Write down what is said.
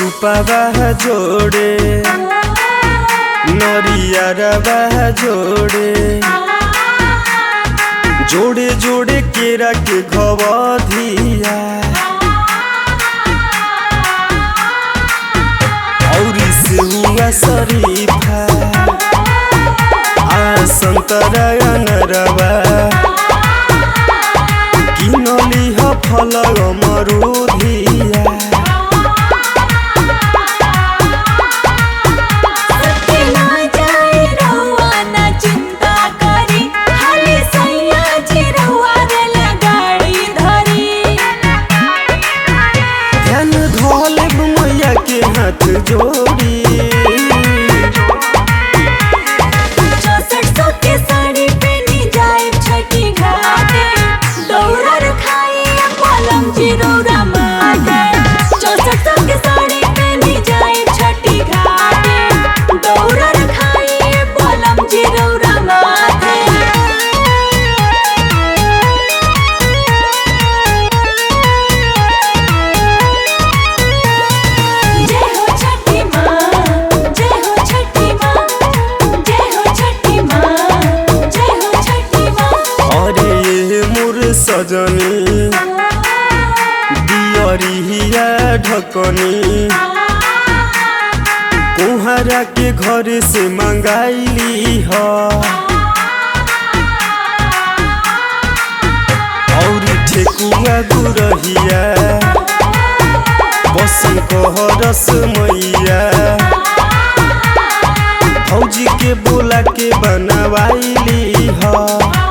सुपावा जोड़े नरियरवा जोड़े जोड़े जोड़े केरा के घवधिया औरी सेहुआ शरीफा आ संतरा अनरवा किनली ह फल अमरुधिया सत्य ना जाए रहुआ ना चिंता करी हाली सैया जी रहुआ रेल गाड़ी धरी ध्यान धोले मैया के हाथ जोड़ी चौसठ सौ के साड़ी पहनी जाए छठी घाटे दौड़ा रखाई पलम चिरौरा माटे चौसठ सौ के साड़ी पहनी जाए छठी घाटे दौड़ा रखाई पलम चिरौरा माटे जय हो छठी माँ जय हो छठी माँ जय हो छठी माँ जय हो छठी माँ अरे ये मोर सजनी दियरिया ढकनी कुहरा के घर से मंगाइली ह और ठेकुआ गुरहिया बसन कहरस मैया फौजी के बोला के बनवाइली ह